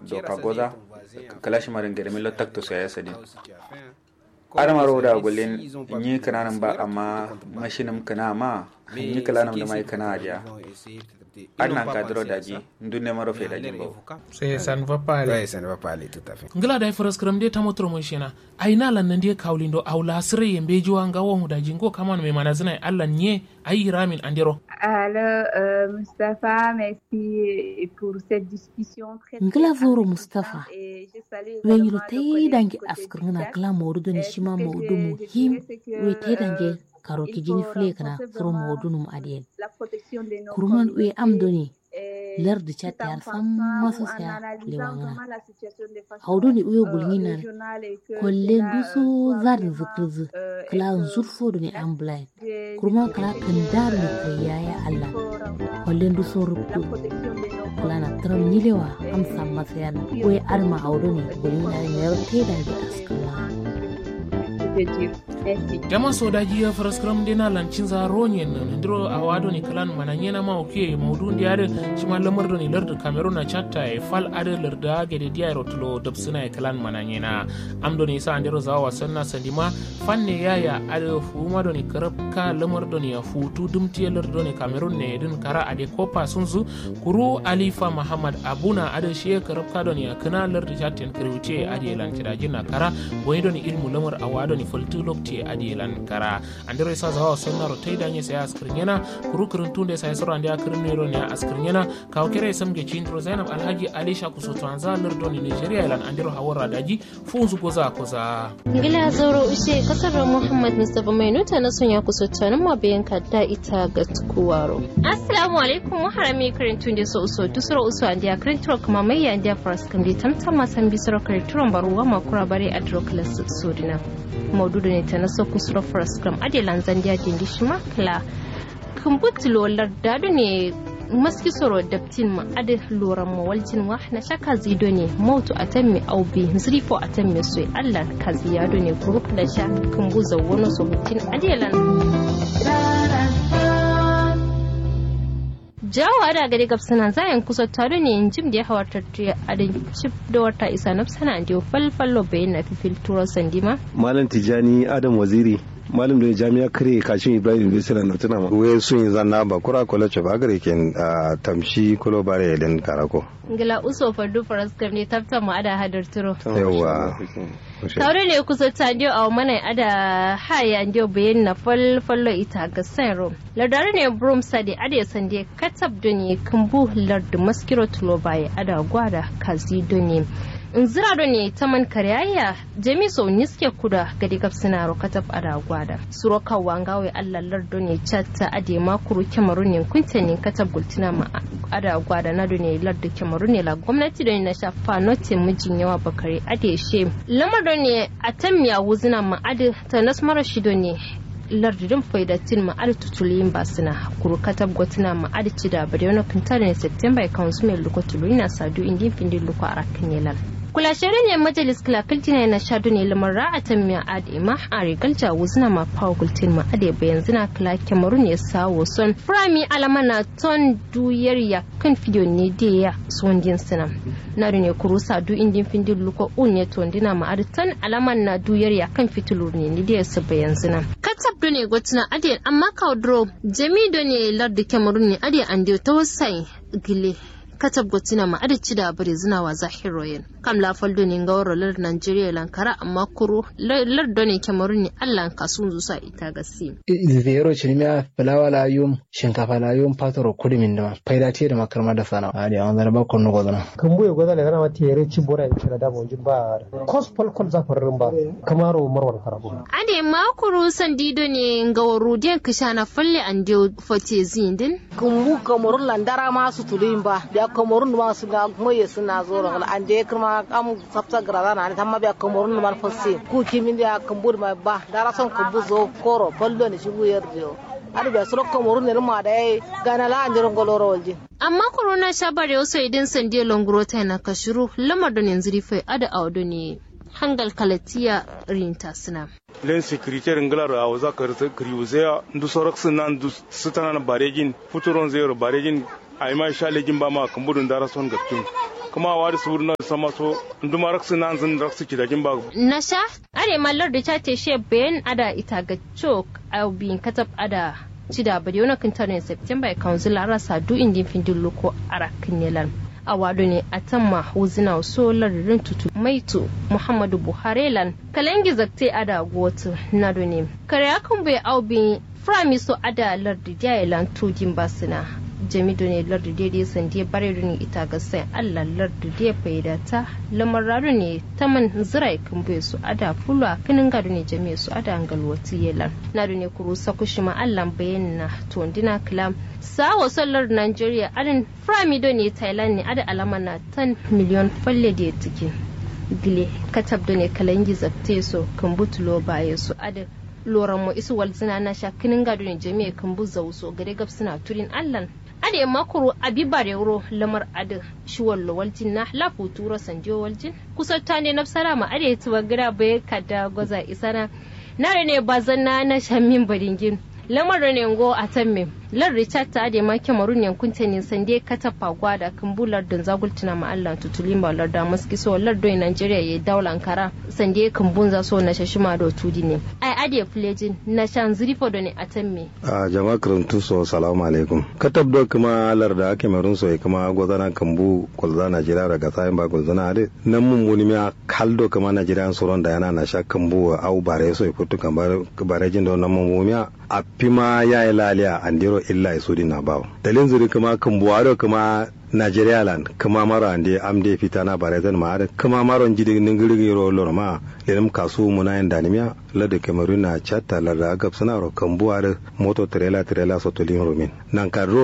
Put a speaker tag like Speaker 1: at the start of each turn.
Speaker 1: doka goza kalashi marin gada milo takto su ya sadin adamaro da gulin yi kananan ba amma mashinim kana ma yi kalanan da mai kana adiya annan kadro daji ndunne maro fe daji bo
Speaker 2: sai san va pale
Speaker 3: Ouais, ça ne va pas aller tout à fait.
Speaker 2: ngila da faras kram de tamotro mon shena aina lan nan de kawlindo awla sire yembe jiwa nga wo da jingo kaman me manazina Allah nye ayi ramin andero
Speaker 4: Alors, euh, Mustapha, merci pour cette discussion très, très
Speaker 5: Ngila zoro
Speaker 4: enrichissante
Speaker 5: Mustafa.
Speaker 4: et je salue
Speaker 5: wen
Speaker 4: également
Speaker 5: yiro
Speaker 4: le
Speaker 5: tai
Speaker 4: collègue
Speaker 5: dange
Speaker 4: du côté
Speaker 5: askar
Speaker 4: du
Speaker 5: ngana
Speaker 4: Tchad.
Speaker 5: kala mawdu ni
Speaker 4: Euh,
Speaker 5: shima
Speaker 4: ce que
Speaker 5: mawdu
Speaker 4: je-
Speaker 5: mu
Speaker 4: je
Speaker 5: him
Speaker 4: dirais, c'est que,
Speaker 5: we te dange
Speaker 4: euh,
Speaker 5: karo
Speaker 4: il
Speaker 5: ki jini
Speaker 4: faut
Speaker 5: fle kana
Speaker 4: renforcer
Speaker 5: soro
Speaker 4: vraiment,
Speaker 5: mawdu num adien
Speaker 4: la protection de nos
Speaker 5: kurman we am
Speaker 4: communautés,
Speaker 5: doni
Speaker 4: et
Speaker 5: lar di
Speaker 4: tout
Speaker 5: chat
Speaker 4: en
Speaker 5: yar
Speaker 4: pensant
Speaker 5: sam
Speaker 4: ou
Speaker 5: maso
Speaker 4: en
Speaker 5: sa
Speaker 4: analysant
Speaker 5: lewanga
Speaker 4: vraiment la situation de façon,
Speaker 5: hawdu ni uyo
Speaker 4: euh,
Speaker 5: gulngina
Speaker 4: régionale et que
Speaker 5: kolle
Speaker 4: cela, euh,
Speaker 5: duso
Speaker 4: soit
Speaker 5: zarin
Speaker 4: vraiment,
Speaker 5: zikrizi
Speaker 4: euh,
Speaker 5: kala
Speaker 4: être
Speaker 5: zurfo doni am blind
Speaker 4: Je- je
Speaker 5: kurman
Speaker 4: dirais
Speaker 5: kala
Speaker 4: que,
Speaker 5: kan daru ni
Speaker 4: euh,
Speaker 5: kayaya
Speaker 4: il
Speaker 5: Allah
Speaker 4: faut renforcer
Speaker 5: kolle duso
Speaker 4: la
Speaker 5: rubtu
Speaker 4: protection de nos
Speaker 5: kala na tram nilewa am sam masayan we arma hawdu ni gulngina ni yaro te dange askar wa
Speaker 4: je peux dire. Merci.
Speaker 2: jama sodaji ya faras kram de na lan cinza ronyen nan ndiro awado ni kalan mananyena ma oke mawdu ndi ade shima lamar do ni larda cameroon na chatta e fal ade larda gede dia rotlo dabsina e kalan mananyena am do ni sa ndiro zawa sanna sandima fanne yaya ade fuma do ni karabka lamar do ni futu dumti larda ni cameroon ne din kara ade kopa sunzu kuru alifa muhammad abuna ade shi karabka do ni kana larda chatten kriwte ade lan tidajin na kara wani do ni ilmu lamar awado ni fultu lokti adi lan kara andiro isa zawa sonna ro taida nye saya askrinyana kuru kurun tunde saya soro andi akrin nero ne askrinyana kaw kere samge chindro zainab alhaji alisha kusoto anza lerdo ni nigeria ilan andiro hawara daji funzu goza koza
Speaker 6: ngila zoro ushe kasar muhammad mustapha mai nuta na son ya kusa tanin ma bayan da ita ga tukuwaro assalamu alaikum wa harami karin tunde so uso dusro uso andi akrin tro kuma mai andi faras kan bi tamtam masan bi soro karin tro baruwa makura bare adro class sodina maududu ne ta na so kusuro faras kam ade lanzan dia dindi shima kla kumbutulo lardadu ne maski soro daptin ma ade loran ma waljin wa na shaka zido ne mautu atammi aubi zrifo atammi soi allah ka ziyado ne group da sha kumbuza wani so mutin adelan jawo ada gari gabsana zayan kusa tare ne in jim da ya hawartar a da cip da wata isa nafsana da falfallo bayan na fifil turo sandima
Speaker 7: malam tijani adam waziri malam da jami'a kare kashin ibrahim bisira na tuna ma we sun yi zanna ba kura kola ce ba gare ken tamshi kulo bare den karako
Speaker 6: ngila uso fardu faras kam ne tafta mu ada hadar turo
Speaker 7: yawa
Speaker 6: tare ne kusa ta dio a mana ada haya dio bayan na fal fallo ita ga sayro ladare ne brum sadi ade sande katab doni kumbu lardu maskiro tulo baye ada gwada kazi doni in zira do ne taman karyaya jami so niske kuda gadi gab suna rokatab ada gwada suro kawa ngawe allah lardo ne chatta ade makuru kemaru ne kunta ne katab gultina ma ada gwada na do ne lardo kemaru ne la gwamnati do ne na shafa note mijin yawa bakare ade she lamar do ne atammiya wuzina ma ade ta nasmara shi do ne lardudin faidatin ma adi tutuliyin ba suna kuru katab gotina ma adi cida bari wani kintar ne september ya kawo su mai luko tulu ina sadu indin findin luko a rakin yalan kula shirin ne majalis kila kiltina na shadu ne lamar ra'atan miya adi ma a rigal jawo zina ma pawa gultin ma adi bayan zina kila kemaru ne sawo son prami alama na ton duyar ya kan fidiyo ne da ya son din sina na ne kuru sadu indin findin luko un ne tondina ma adi ton alaman na duyar ya kan fitilu ne ne da ya su bayan zina katab do ne gotina adi amma kaudro jami do ne lardi kemaru ne adi andi ta wasai gile katab gotina ma adi cida bari zina wa zahiroyin kam la faldo ne ga waro lar Nigeria lankara amma kuro lar do ne Cameroon ne Allah ka sun zusa ita ga si
Speaker 8: zero chinimia fulawa la yum shinkafa la yum patoro kudi min dama faida tiye da makarma da sana adi an zara ba konno godana
Speaker 9: kambu ya godana gana ma tere ci bora in kira da bonjin ba kos pol kol za farrin ba kamaro marwar karabu
Speaker 6: ade ma kuro sandido ne ga waro den kishana falle an dio fote zindin
Speaker 10: kumbu Cameroon landara ma su tulin ba da Cameroon ma su ga moye suna zoro an de kuma am sabta grada na tamma be Cameroon ma fosse ku kimin da kumbu ma ba dara son kumbu zo koro baldo ne shi buyar dio adu be suro Cameroon ne ma da gana la an jiron goloro walji
Speaker 6: amma corona sha bare wasu idan sande longro ta na kashiru lamar da yanzu rife ada audo ne hangal kalatiya rinta suna
Speaker 11: len sécuritaire nglar a waza kriwuzea ndu sorak sina ndu sitana na baregin futuron zero baregin ay ma sha legin ba ma kambudun dara son gafkin kuma wa da suru na sama so nduma raksu nan zan raksu ki da kin ba
Speaker 6: na sha are mallar da ta she bayan ada ita ga chok au bin katab ada cida bade wani kintarin september council ara sadu indin findin loko arakin nelan a wado ne a tamma huzina so laririn tutu maitu muhammadu buhari lan kalangi zakte ada gotu na ne kare akan bai au bin frami so ada lardi jailan tudin basina jami ne lardi daidai sandie bare ne ita ga sai allah lardi da faida ta lamar raru ne ta man zirai kan bai su ada fulwa kinin gado ne jami su ada angalwati yelan na ne kuru sakushima allah bayan na tondina kilam sawa sallar nigeria adin frami ne thailand ne ada alama na 10 miliyon falle da tikin gile katab da ne kalangi zakte so kan butulo baya su ada loran mu isu walzina na sha kinin gado ne jami'a kan buza wuso gare gab suna turin allan ade makuru abibare wuro lamar ade shiwon waljin na lafu tura sanjo waljin kusa ta ne nafsara ma ade tuwa gira bai kada gwaza isana na ne bazan na na shamin badingin lamar ne ngo a tamme lar richard ta ade ma kemarun yankun ta ne sande kata fagwa da kambular da zagultuna ma Allah tutulin ba lar da maski so lar do Nigeria ya daula Ankara sande kambun za so na shashima do tudi ne ai ade plejin na shan zrifo do ne a tamme
Speaker 7: a jama'a karantu so salamu alaikum katab do kuma lar da kemarun so kuma gozana kambu kolza Nigeria daga sayin ba gozana ade nan mun muni ma kaldo kuma Nigeria soron da yana na sha kambu au bare so futu kan bare jin do nan mun mumiya a fima ya yi laliya andiro illa ya sudi na bawo dalin zuri kuma kan buwaro kuma Nigeria land kuma maro ande amde fita na barazan ma ada kuma maro jidi ningiri ro lor ma lelim kasu muna yan danimiya lade cameroon na chatta la da gab sana ro kan buwaro moto trailer trailer so tolin romin nan kan ro